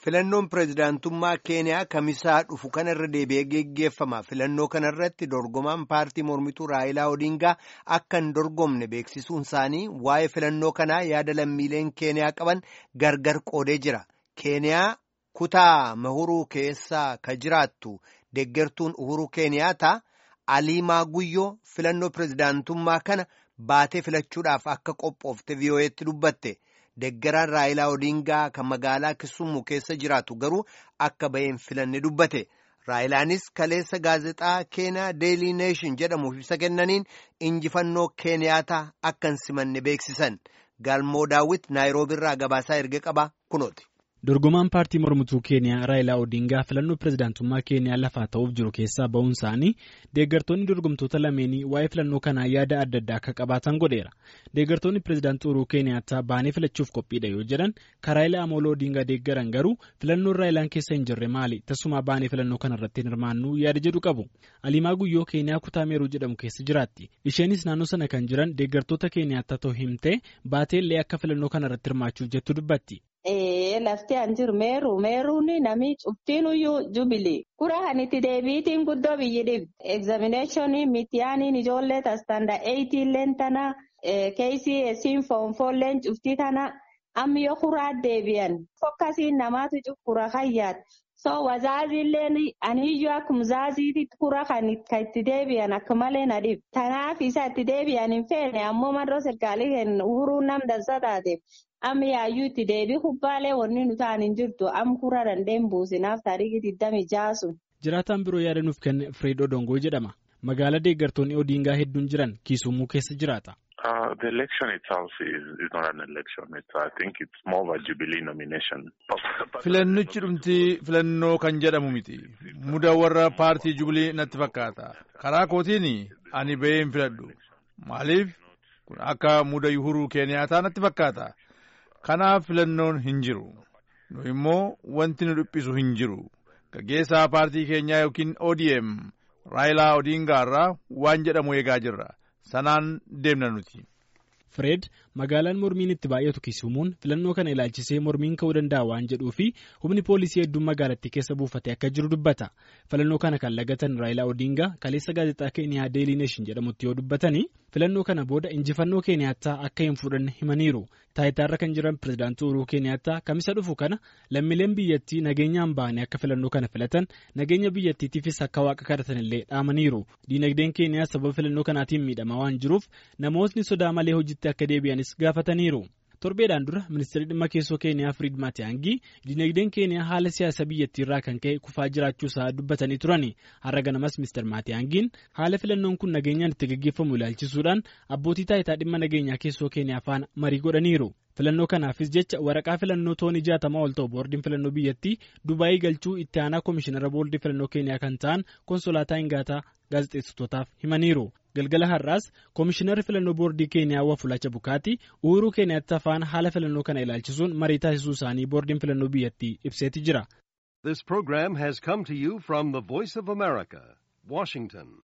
Filannoon pireezidaantummaa Keeniyaa kamisaa dhufu kanarra deebi'ee geggeeffama. Filannoo kanarratti dorgomaan paartii mormituu Raayilaa Odingaa akka hin dorgomne beeksisuun isaanii waa'ee filannoo kanaa yaada lammiileen Keeniyaa qaban gargar qoodee jira. Keeniyaa kutaa Mahuruu keessaa ka jiraattu deeggartuun Uhuruu Keeniyaata Aliimaa Guyyoo filannoo pireezidaantummaa kana baatee filachuudhaaf akka qophoofte VOA'tti dubbatte. Deeggaraan Raayilaa Odingaa kan magaalaa Kisumu keessa jiraatu garuu akka baheen filanne dubbate. Raayilaanis kaleessa gaazexaa Keeniyaa Deelii Neeshin jedhamuuf ibsa kennaniin injifannoo Keeniyaataa akka hin simanne beeksisan. Galmoo Daawwit Naayiroobiirraa gabaasaa erga qaba kunooti. Dorgomaan paartii mormituu Keeniyaa Raayilaa Odingaa filannoo pireezidaantummaa Keeniyaa lafaa ta'uuf jiru keessaa ba'uun isaanii deeggartoonni dorgomtoota lameenii waa'ee filannoo kanaa yaada adda addaa akka qabaatan godheera. Deeggartoonni pireezidaantii Uhuruu Keeniyaattaa baanee filachuuf qophiidha yoo jedhan kan Raayilaa Amooloo Odingaa deeggaran garuu filannoon Raayilaan keessa hin jirre maali tasuma baanee filannoo kanarratti hin hirmaannu yaada jedhu qabu. Aliimaa Guyyoo Keeniyaa kutaa Meeruu jedhamu keessa jiraatti. Isheenis naannoo sana kan jiran deeggartoota Keeniyaattaa ta'uu himtee baateellee akka filannoo kanarratti hirmaachuuf jettu dubbatti. Lafti an jiru meeruu meeruun nami cuftinuyyuu jubilee kura kan itti deebiitiin guddoo biyyi dhibbi egzaaminaashinii mitiyaaniin ijoollee tastanda eeyitiilleen tana KCS'n foonfoolleen cuftii tana ammi yoo kuraa deebi'an fokkasiin namaatu kura hayyaat so wazaaziilleen aniyyuu akkuma zaaziitti kura kan itti deebi'an akka malee na dhib tanaaf isa itti deebi'an hin feene ammoo marroo sirkaalii kennu uhuruu nam dansa taateef. Amma yaayyuu itti deebii kubbaalee wanni nu ta'an hin jirtu am kura dandeen buusinaaf taarikii digdami jaasu. Jiraataan biroo yaada nuuf kenne Fireed Odongoo jedhama. Magaalaa deeggartoonni Odingaa hedduun jiran Kiisumuu keessa jiraata. The election itself is, is not an election. It's, I think it's more of a jubilee nomination. Filannichi dhumti filannoo kan jedhamu miti. Muda warra paartii jubilee natti fakkaata. Karaa kootiin ani bahee hin filadhu. Maaliif? Kun akka muda Uhuruu Keeniyaataa natti fakkaata. Kanaaf filannoon hin jiru. Nu immoo wanti nu dhiphisu hin jiru. Gaggeessaa paartii keenyaa yookiin ODM Raayilaa Odingaa irraa waan jedhamu eegaa jirra. Sanaan deemna nuti. Fireed magaalaan mormiin itti baay'atu Kisumuun filannoo kana ilaalchisee mormiin ka'uu danda'a waan jedhuu fi humni poolisii hedduun magaalattii keessa buufatee akka jiru dubbata. Filannoo kana kan lagatan Raayilaa Odingaa kaleessa gaazexaa Keeniyaa Deelii Neeshin jedhamutti yoo dubbatanii filannoo kana booda injifannoo Keeniyaattaa akka hin fudhanne himaniiru. Taayitaarra kan jiran pireezidaantii Uhuruu Keeniyaattaa kamisa dhufu kana lammiileen biyyattii nageenyaan ba'anii akka filannoo kana filatan nageenya biyyattiitiifis akka waaqa kadhatanillee dhaamaniiru. Diinagdeen Keeniyaa sababa filannoo kanaatiin miidhamaa waan jiruuf namootni sodaa malee hojiitti akka deebi'anis gaafataniiru. torbeedhaan dura ministeerri dhimma keessoo keeniyaa firiid maatiyaangii diinagdeen keeniyaa haala siyaasa biyyattii irraa kan ka'e kufaa jiraachuu isaa dubbatanii turani har'a ganamas ministeer maatiyaangiin haala filannoon kun nageenyaan itti gaggeeffamu ilaalchisuudhaan abbootii taayitaa dhimma nageenyaa keessoo keeniyaa faana marii godhaniiru. filannoo kanaafis jecha waraqaa filannoo toonii jaatamaa ol ta'u boordiin filannoo biyyattii dubaayii galchuu itti aanaa koomishinara boordii filannoo keeniyaa kan ta'an konsolaataa hingaataa gaazexeessitootaaf himaniiru galgala har'aas koomishinarri filannoo boordii keeniyaa wafulacha bukaati uhuruu keeniyaatti afaan haala filannoo kana ilaalchisuun marii taasisuu isaanii boordiin filannoo biyyattii ibseeti jira. This program has come to you from the Voice of America, Washington.